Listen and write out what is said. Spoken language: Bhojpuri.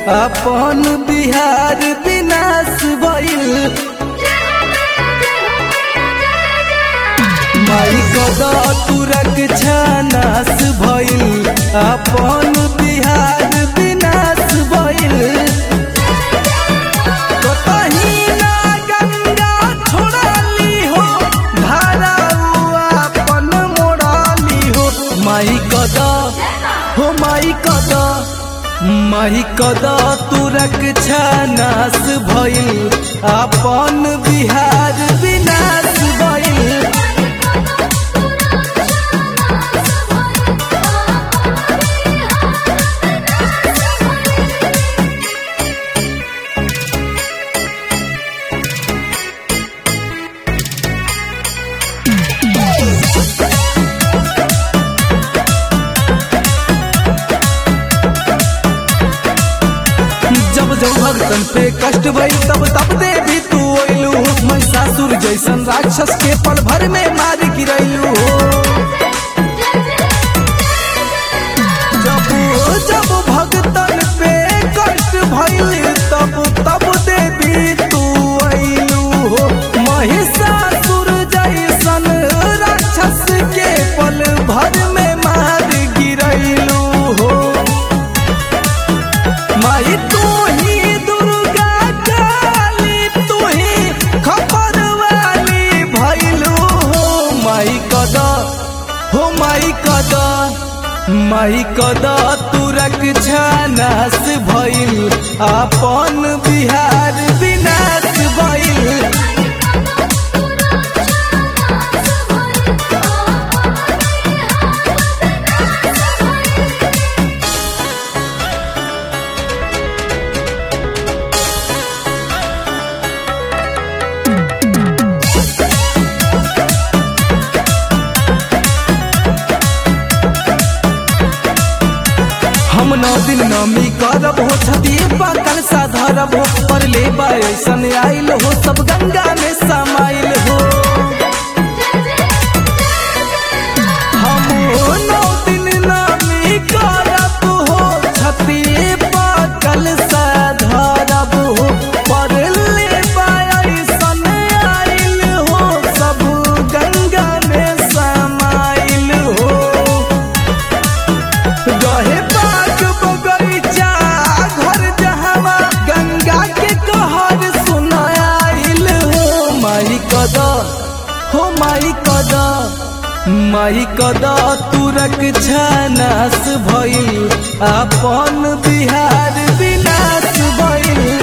अपन बिहार विनाश भइल माई कदा तुरक छनास भइल अपन बिहार विनाश भइल कतही ना गंगा छोड़ाली हो धारा अपन मोड़ाली हो माई कदा हो माई कदा माई कदा तुरक छनास भइल अपन बिहार विनाश भइल जब जब भक्तन पे कष्ट भई तब तब देवी तू अइलू महिषासुर जैसन राक्षस के पल भर में मार गिरैलू जब जब भक्तन पे कष्ट भइल तब तब देवी तू अइलू महिषासुर जैसन राक्षस के पल भर में मार गिरैलू हो माई तू ही दुर्गा काली तू ही खबर वाली भैलू हो माई कदा हो माई कदा माई कदा तुरक छानास भइल अपन बिहार विनाश भइल हम नौ दिन नमी करब हो छती पाकल साधरब हो पर ले ऐसन आइल हो सब गंगा में समाइल हो हम नौ दिन नमी करब हो छती पाकल साधरब हो पर ले ऐसन आइल हो सब गंगा में समाइल हो रहे बाग बगैचा घर जहवा गंगा के कहर सुनाइल हो माई कदा हो माई कदा माई कदा तुरक छनास भइल अपन बिहार विनाश भइल